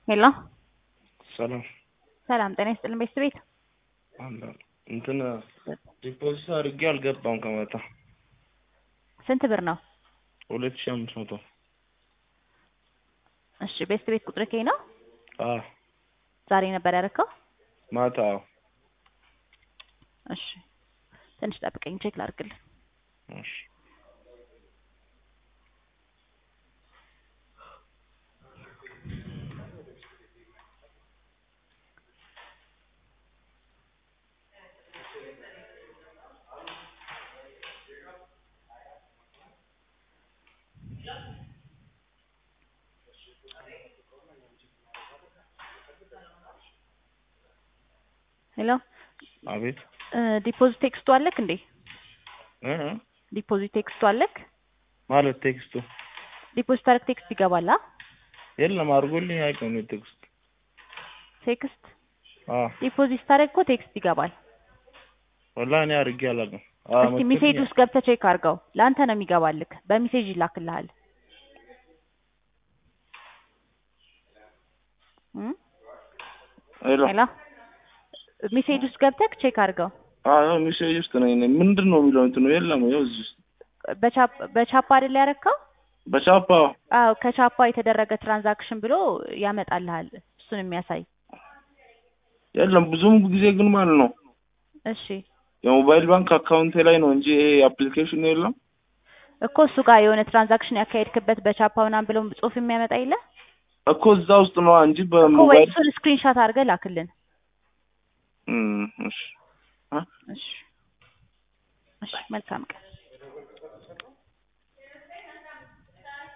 ሄሎ ሰላም ሰላም ጤና ይስጥልን ቤተሰብ ቤት አለ እንትን ዲፖዚት አድርጌ አልገባም ከመጣ ስንት ብር ነው? ሁለት ሺህ አምስት መቶ እሺ ቤተሰብ ቤት ቁጥር ከኝ ነው አ ዛሬ ነበር ያደረከው? ማታ አዎ። እሺ ትንሽ ጠብቀኝ ቼክ ላድርግልህ። እሺ ሄሎ አቤት ዲፖዚት ቴክስቱ አለክ እንዴ? እ ዲፖዚት ቴክስቱ አለክ? ማለት ቴክስቱ ዲፖዚት አረክ ቴክስት ይገባል? አ የለም አድርጎልኝ አይቀም ቴክስት ቴክስት አ ዲፖዚት ታረግ እኮ ቴክስት ይገባል። ወላሂ እኔ አድርጌ አላውቅም። አ እስቲ ሜሴጅ ውስጥ ገብተህ ቼክ አድርገው። ለአንተ ነው የሚገባልክ። በሜሴጅ ይላክልሃል። እም ሄሎ ሄሎ ሜሴጅ ውስጥ ገብተህ ቼክ አድርገው። አዎ ሚሴጅ ውስጥ ነኝ እኔ። ምንድን ነው የሚለው እንትኑ የለም ይኸው እዚህ ውስጥ በቻፕ በቻፓ አይደል ያረከው? በቻፓ አዎ ከቻፓ የተደረገ ትራንዛክሽን ብሎ ያመጣልሃል። እሱን የሚያሳይ የለም ብዙም ጊዜ ግን ማለት ነው እሺ የሞባይል ባንክ አካውንቴ ላይ ነው እንጂ ይሄ አፕሊኬሽን የለም። እኮ እሱ ጋር የሆነ ትራንዛክሽን ያካሄድክበት በቻፓ ምናምን ብሎ ጽሁፍ የሚያመጣ የለ እኮ እዛ ውስጥ ነው እንጂ እኮ ወይ በሞባይል እሱን ስክሪንሾት አድርገህ ላክልን። እም፣ እሺ አ እሺ እሺ መልካም ቀን